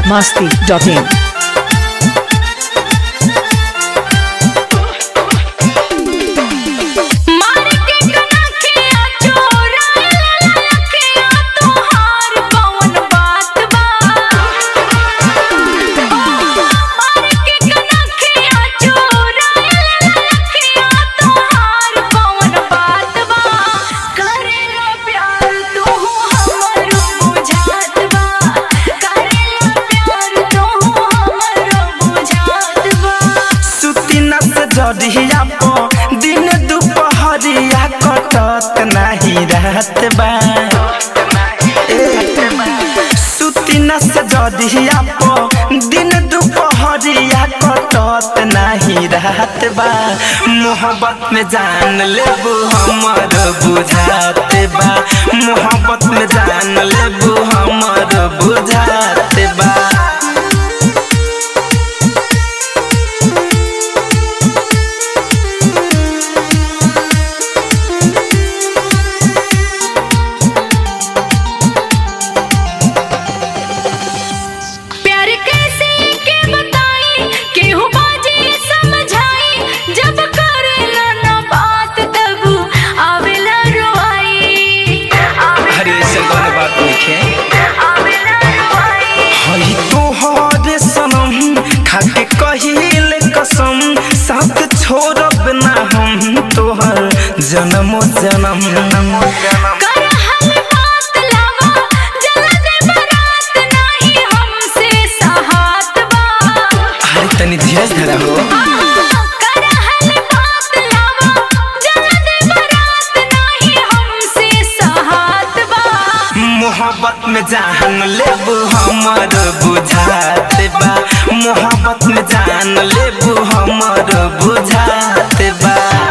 biharmasti.in मार के कनखिया चोराइला लखिया तोहार कौन बात बा मार के कनखिया चोराइला लखिया तोहार कौन बात बा करेला प्यार तू हमरो बुझात बा करेला प्यार तू हमरो बुझात बा सुती नस जड़िया पो दिन दुपहरिया कटत नाही रहत बा सुती नस जड़िया पो दिन दुपहरिया कटत नाही रहत बा मोहब्बत में जान लेबू हमर बुझात बा मोहब्बत में जान लेबू हमर बुझात बा प्यार कैसे के बताई केहू बाजी समझाई जब करेला ना बात तब आवेला रोआई अरे ऐसे कौन बात लिखे आवेला रोआई हई तोहर सनम खाके कहिल कसम साथ छोड़ब ना हम तोहर जन्मो जन्म कर हल बात लावा जला दे बारात नाही हमसे सहात बा अरे तनी धीरज धरा हो कर हल बात लावा जला दे बारात नाही हमसे सहात बा मोहब्बत में जान लेबू हमर बुझात बा मोहब्बत में जान लेबू हमर बुझात बा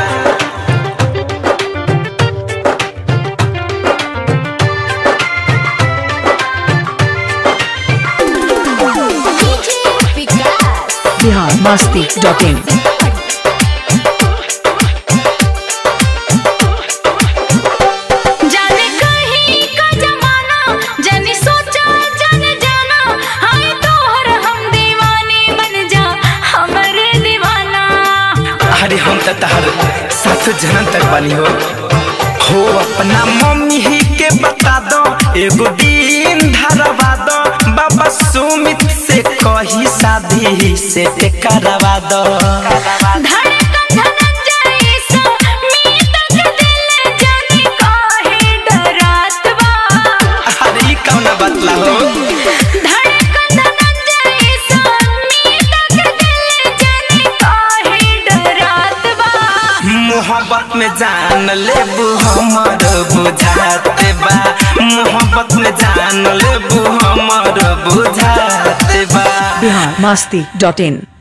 biharmasti.in जाने कहीं का जमाना जाने सोचा जाने जाना हाय तोहर हम दीवाने बन जा हमरे दीवाना अरे हम तो तहर साथ जन्म तक बनी हो हो अपना मम्मी ही के बता दो एगो दिन धरवा दो बाबा सुमित से कही शादी से ते करवा दो धड़कन धनंजय सा मीत के दिल जाने काहे डरात बा अरे ई कौन बतला हो धड़कन धनंजय सा मीत के दिल जाने काहे डरात बा मोहब्बत में जान लेबू हमर बुझात बा मोहब्बत में जान लेबू हमर बुझात बा biharmasti.in